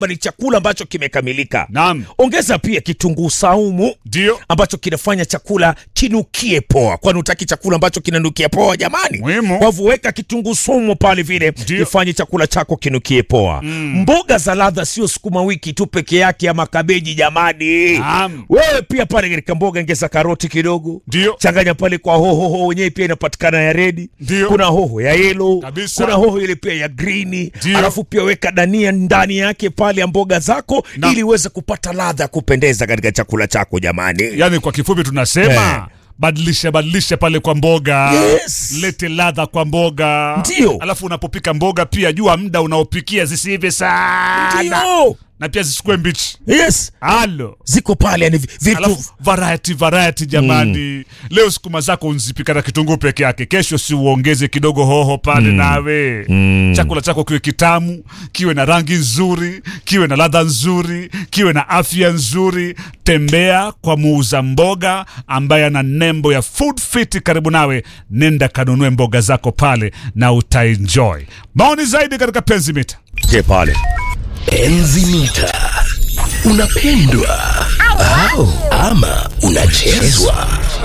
ni chakula ambacho kimekamilika. Naam. Ongeza pia kitunguu saumu Ndio. ambacho kinafanya chakula kinukie poa, kwani utaki chakula ambacho kinanukia poa jamani? Muhimu. Kwa hivyo weka kitunguu saumu pale vile Ndio. ifanye chakula chako kinukie poa. Mboga za ladha sio sukuma wiki tu peke yake ama kabeji jamani. Naam. Wewe pia pale katika mboga ongeza karoti kidogo, Ndio. changanya pale kwa hoho, hoho wenyewe pia inapatikana ya redi, Ndio. kuna hoho ya yellow, Kabisa. kuna hoho ile pia ya green, Ndio. alafu pia weka dania ndani yake pale ya mboga zako Na- ili uweze kupata ladha ya kupendeza katika chakula chako jamani. Yaani kwa kifupi tunasema Eh. badilisha badilisha pale kwa mboga Yes. lete ladha kwa mboga Ndio. alafu unapopika mboga pia jua muda unaopikia zisiive sana Ndio. na pia zisikue mbichi Yes. halo Ziko pale yani vitu alafu variety variety jamani leo sukuma zako unzipika na kitunguu peke yake kesho si uongeze kidogo hoho pale nawe chakula chako kiwe kitamu kiwe na rangi nzuri kiwe na ladha nzuri kiwe na afya nzuri tembea kwa muuza mboga ambaye ana nembo ya food fit karibu nawe nenda kanunue mboga zako pale na utaenjoy maoni zaidi katika penzi mita Je pale. Enzi mita unapendwa au ama unachezwa?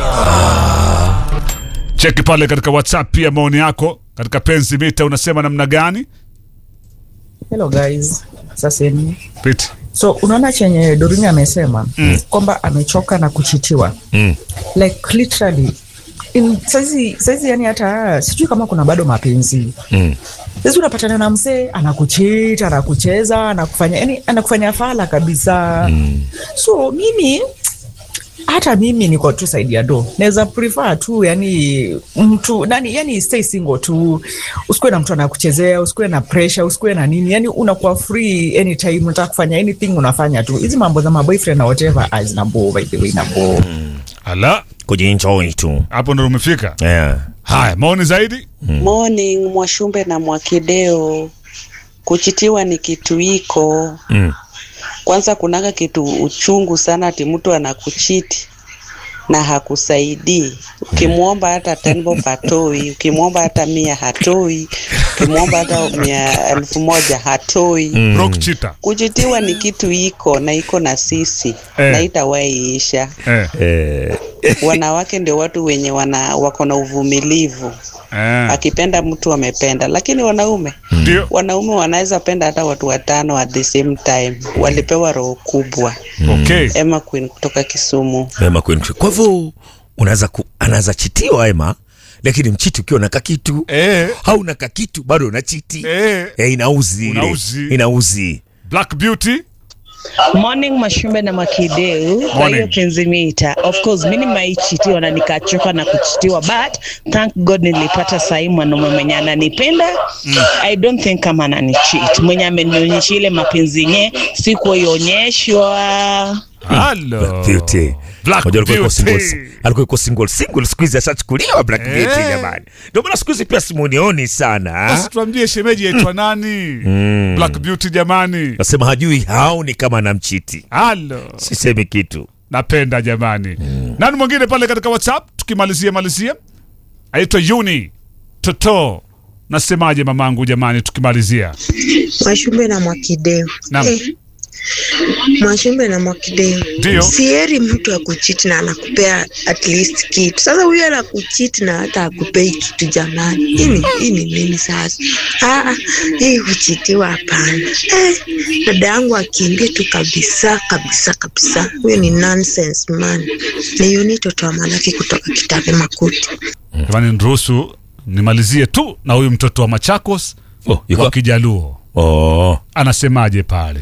cheki pale katika whatsapp pia maoni yako katika penzi mita unasema namna gani Hello guys, sasa ni Piti. so unaona chenye Dorini amesema mm. kwamba amechoka na kuchitiwa Mm. like literally in saizi saizi, yani hata sijui kama kuna bado mapenzi Mm. saizi unapatana na mzee anakuchita, anakucheza, anakufanya yani anakufanya fala kabisa mm. so mimi hata mimi niko tu saidi ya do naweza prefer tu yani mtu nani yani stay single tu usikuwe na mtu anakuchezea usikuwe na pressure usikuwe na nini yani unakuwa free anytime unataka kufanya anything unafanya tu hizi mambo za maboyfriend na whatever ah, zinabo by the way nabo ala Kujienjoy tu. hapo ndo umefika Yeah. haya maoni zaidi Morning Mwashumbe na Mwakideo. Kuchitiwa ni kitu iko Mm. kwanza, kunaga kitu uchungu sana, ati mtu anakuchiti na hakusaidii. Ukimwomba hata tenbo hatoi, ukimwomba hata mia hatoi, ukimwomba hata mia elfu moja hatoi. Rock cheater. Kuchitiwa ni kitu iko na iko na sisi Eh. na itawaiisha. Eh, Eh. Wanawake ndio watu wenye wana wako na uvumilivu eh. akipenda mtu amependa, lakini wanaume Ndio. wanaume wanaweza penda hata watu watano at the same time. Walipewa roho kubwa. Okay. Emma Queen kutoka Kisumu. Ema kwenu. Kwa hivyo unaweza ku, anaweza chitiwa Ema, lakini mchiti ukiwa na kakitu Eh, hauna kakitu bado unachiti eh. eh, inauzi ile. Unauzi. inauzi Black Beauty. Morning Mashumbe na Makideu. Kwa Morning. hiyo penzi mita, of course mimi nimaichitiwa na nikachoka na kuchitiwa, but thank God nilipata sahi mwanaume mwenye ananipenda. I don't think kama ananicheat, mwenye amenionyesha ile mapenzi yenye sikuionyeshwa. Hello. Beauty. Black Unajua alikuwa yuko Beauty. single, alikuwa yuko single single, siku hizi ashachukuliwa Black Eh. Beauty jamani. Ndio maana siku hizi pia simunioni sana. Basi tuambie shemeji yaitwa nani? Black Beauty jamani. Nasema hajui haoni kama anamchiti. Halo. Sisemi kitu. Napenda jamani. Nani mwingine pale katika WhatsApp tukimalizia malizia? Aitwa Yuni Toto. Nasemaje mamangu jamani tukimalizia? Mwashumbe na Mwakideu. Naam. Eh, Mwashumbe na Mwakideu. Ndio. Sieri mtu akuchiti na anakupea at least kitu. Sasa huyu anakuchiti na hata akupei kitu jamani. Hii ni hii ni nini sasa? Ah, ah, hii kuchitiwa hapana. Eh, dada yangu akimbie tu kabisa kabisa kabisa. Huyu ni nonsense man. Ni Yuni toto wa Malaki kutoka Kitabe Makuti. Jamani niruhusu nimalizie tu na huyu mtoto wa Machakos Oh, yuko- wa Kijaluo. Oh. Anasemaje pale?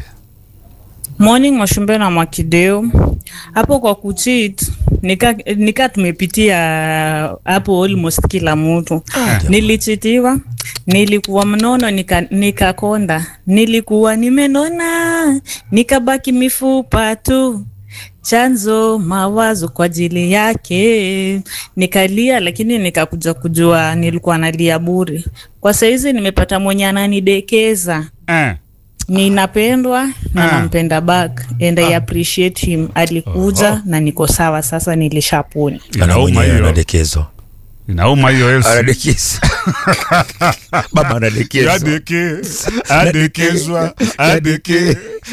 Morning Mwashumbe na Mwakideo. Hapo kwa kucheat nika, nika tumepitia hapo almost kila mtu. Nilichitiwa, nilikuwa mnono nika, nikakonda, nilikuwa nimenona, nikabaki mifupa tu chanzo mawazo kwa ajili yake nikalia, lakini nikakuja kujua nilikuwa nalia bure. Kwa saizi nimepata mwenye ananidekeza Eh. ninapendwa na Ah. nampenda back and I appreciate him. Alikuja Oho. na niko sawa sasa, nilishapona. Ana Inauma mwenyewe hiyo. anadekezwa. inauma hiyo Elsi. anadekeza baba anadekeza Adeke, adekezwa, adeke.